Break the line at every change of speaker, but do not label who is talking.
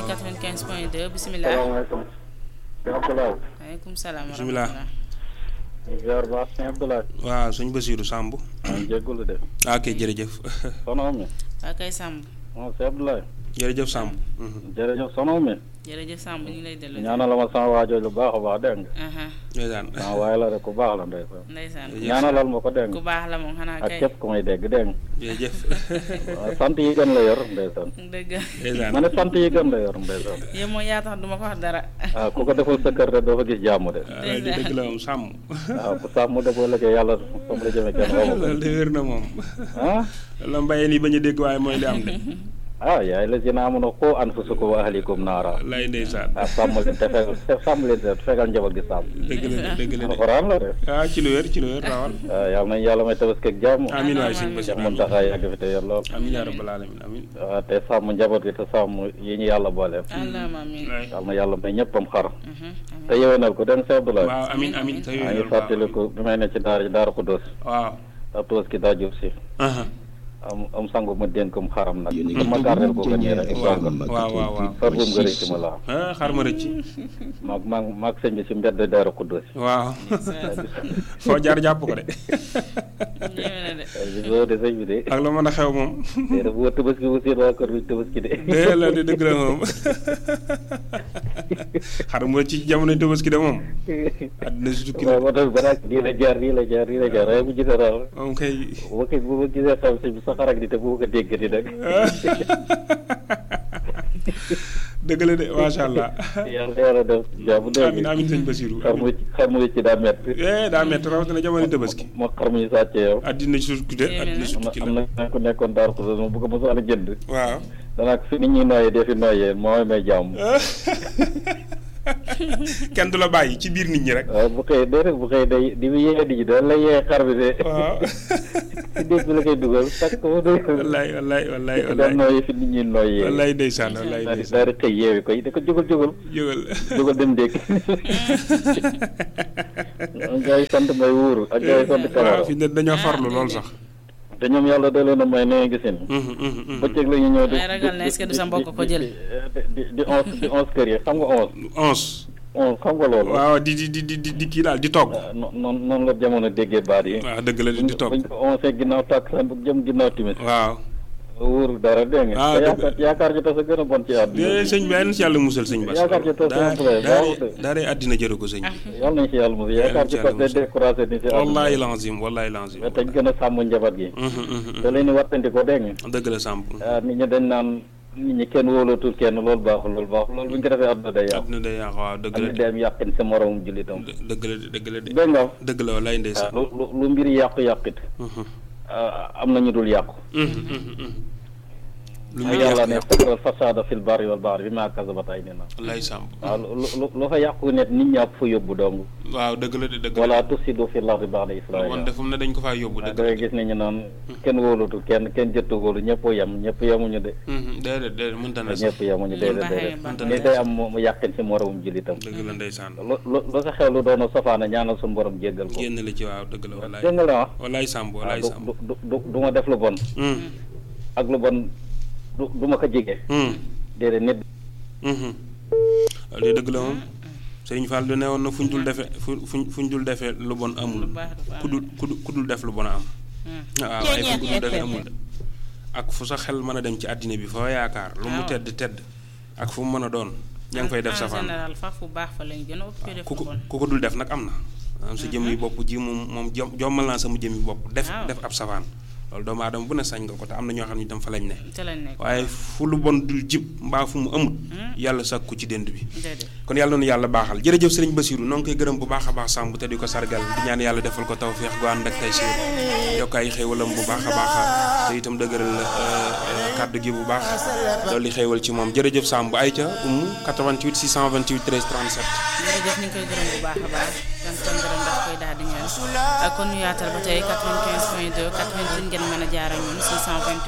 95 point 2 bisimilah.
salaamaaleykum. sëñ Abdoulaye.
waaleykum salaam wa
Bisimilah.
rahmatulah.
ziar baax sëñ Abdoulaye.
waaw sëñ Basiiru Samb
maa ngi jégalu de.
ah ok jërëjëf
soxna mi.
waa kay Samb
moom sëñ Abdoulaye.
jërëjëf Samb mhm.
jërëjëf soxna mi.
jërëjëf Samb ñu ngi lay delloo.
ñaanal ma sama waajooju lu baax a baax dégg nga.
aha
ndeysaan
sama waay la rek ku baax la ndeysaan.
ndeysaan
ñaanalal ma ko dégg
ku
nga.
baax la moom xanaa
ak
kay.
képp ku may dégg dégg nga.
jërëjëf
waaw sant yi gën la yor ndeysaan.
dëgg
ndeysaan
ma ne sant yi gën la yor ndeysaan.
yow moo yaa tax duma ko wax dara.
waaw ku ko deful sa kër de doo fa gis jàmm de.
waaw loolu de dëgg la moom Samb
waaw ku sax mu defoo liggéey yàlla fa mu la jëmee kenn xamu ko.
loolu de wér na moom
ah.
la mbayeen yi bañ a dégg waaye mooy li am de
ah yaay la si naa mun a xoo anfusakum wa ahlikum naara.
lay ndeysaan
ah sàmm leen te fegal te sàmm leen te fegal njaboot gi sàmm.
dëgg la de dëgg la de
alxuraan la de.
ah ci lu wér ci lu wér rawal
waaw yal nañu yàlla may tabaski ak jàmm.
amin waay sëñ
Cheikh
Basiiru
Mountakha yàgg fi te yor lool.
amin yaa rabbal alamin amin
waaw te sàmm njaboot gi te sàmm yi ñu yàlla boole.
allahumma amiin.
waay
yal na yàlla may ñëppam xar.
Mhm, amiin.
te yéwénal ko den Cheikh Abdoulaye.
waaw amin amin sa
maa
yooyu
ngi
loolu baax
fàttaliku bi may ne ci daara daara Xuddoos.
waaw
daa tabaski daa jub si.
aha
am am sangu ma dénk mu xaram nag. ma gardel ko ko nii rek.
waaw waaw waaw waaw
far bu mu gërëm ci ma la.
ah xar ma rëcc
maag maag maag sëñ bi si mbedd daara Xuddoos.
waaw foo jaar jàpp ko de
Yéeme na de.
bi boo de sëñ bi de.
ak la mën a xew moom
te bu ma tabaski bu siit waa kër bi tabaski de.
dee la de dëgg la moom xar mu ci jamono tabaski de moom àddina si tukki
waaw
la
moo tax ba nag nii la jaar nii la jaar nii la jaar waaye bu gisee daal
moom kay
bu ma ko bu ma gisee xam si sa xarak di te bu ma ko déggati nag
dëgg la de macha allah
yàlla yàlla def jàmm dégg
amin amin sëñ Basiiru
xar mu xar mu ci daa métti
eh daa métti rawatina jamono tabaski
moo xar mu ñu sàccee yow
àddina si tukki de àddina si
am na
tukki
am
la
na ku nekkoon daar ko moom bu ko mosaan a jënd
waaw
danaa fi nit ñi nooyee dee fi nooyee moo may jàmm
kenn du la bàyyi ci biir nit ñi rek
waaw bu xëy dee rek bu xëy day di yee nit ñi da la yee xar bi de
waaw
si déet bi la koy dugal takk ko mu dugg
wallaay wallaay wallaay
daan
wallaay
nooyee fi nit ñi nooyee
wallaay ndeysaan wallaay
daal di
ndeysaan
daal di xëy yeewi koy da ko jógal jógal
jógal
jógal dem dégg gaa yi sant may wuuru ak gaa yi sant
waaw
kamara
fi ne dañoo farlu lool sax
te ñoom yàlla da leen a may nee gisin
Mhm, mhm, mhm.
bëccëg la ñu ñëw di
May ragal ne est-ce que du sa mbokk ko jël?
di di di onze di onze kër yi xam nga onze
onze
onze xam nga loolu
waaw di di di di di kii daal di togg
non non noonu la jamono déggee baat yi
waaw dëgg la di di togg
buñ ko onze ginnaaw tàkk san bu jëm ginnaaw timis
waaw
wuuru dara dégg nga
Ah,
te
dëgg.
yaakaar yaakaar ci tas a gën a bon ci àdduna
de sëñ bi yàlla na si yàlla musal sëñ Bass
Yaakaar ci tas
daa
am play,
daa
baaxul de.
daa dee àddina jëru ko sëñ bi
yàlla nañ ci yàlla mos yaakaar ci tas day découragé ni si
wallahi
àdduna
lazim wallahi lazim
mais te ñu gën a sàmm njaboot gi
Mhm, mhm,
te leen di wattandi ko dégg nga
mhm. dëgg la Samb
ah nit ñi dañ naan nit ñi kenn wóolootul kenn loolu baaxul loolu baaxul loolu bu ñu ko defee àdduna day yàqu
àddina day yàqu waaw dëgg
am
la
na
de
day am yàqin sa moromum jullitam
dë- dëgg la de dëgg la de
dégg nga
dëgg la wallahi
ah
ndeysaan
lu lu lu mbir yàqu yàqit
Mhm,
ah, am na ñu dul yàqu
mhm, mhm, mhm. lu
ak
ñu
yàlla
yàq
ne
yàq
fatral fasada fil barri wal bahri bi maa kasabat ay nina
wallahi Samb
waaw lu lu lu fa yàqu net nit ñaa fa yóbbu dong
waaw dëgg la de dëgg la
wala tufsidu fil ardi ba'da
woon
islahiha
defum ne dañ ko faa yóbbu
da
dëgg la
ngay gis ne ñu naan kenn wóolutul kenn kenn jëttu wóolu ñëpp yem ñëpp yemuñu de
Mhm, déedéet déedéet mënta na sax
ñëpp yemuñu déedéet déedéet
Baaxee
ni day am mu yàqin si moromum jullitam
dëgg la ndeysaan
lu lu lu sa xew lu doon safaana ñaanal suñu borom jéggal ko
génn la ci waaw dëgg la wallaay
dégg nga la wax
wallaay Samb
waaw
wallaay
du
Samb
du du du du ma def lu bon
Mhm,
ak lu bon du du ma ko jege
mhm,
déedéet nit
mhm. loolu de dëgg la moom Sëriñ Fall du ne woon na fu ñu dul defee fu fuñ fu ñu dul defee lu bon amul
Lu baax dafa am.
ku dul ku dul ku dul def lu bon a am
Hmm.
waaw ay fu ñu dul defee amul de ak fu sa xel mën a dem ci àddina bi foo yaakaar lu mu
Waaw.
tedd tedd ak fu mu mën a doon ña ngi fay def
en
safaan
général fa fu baax fa lañ gën a ëpp def
ku
lu
ko
bon.
ku ko dul def nag am na am sa jëm yi bopp ji moom moom jom jommal naa sama jëm yi bopp def
Waaw.
def ab safaan loolu doomu aadama bu ne sañ nga ko te am na ñoo xam ne itam fa lañ ne
te lañ nekk.
waaye fu lu bon dul jib mbaa fu mu amut yàlla sàkku ci dënd bi
déedéet.
kon yàlla noonu yàlla baaxal jërëjëf sëriñ Basiru noo ngi koy gërëm bu baax a baax sàmb te di ko sargal di ñaan yàlla defal ko tawféex gu ànd ak tay siir yokk ay xéewalam bu baax a baax te itam dëgëral euh, euh, kàddu gi bu baax loolu li xéewal ci moom jërëjëf sàmb ay ca umu 88 628 13 37
jërëjëf ñu ngi koy gërëm bu baax a baax sant ko gërëm daf koy daal di ñaan ak kon ñu yaatal ba tey 95 point 2 88 ngeen mën a jaar ak ñun 628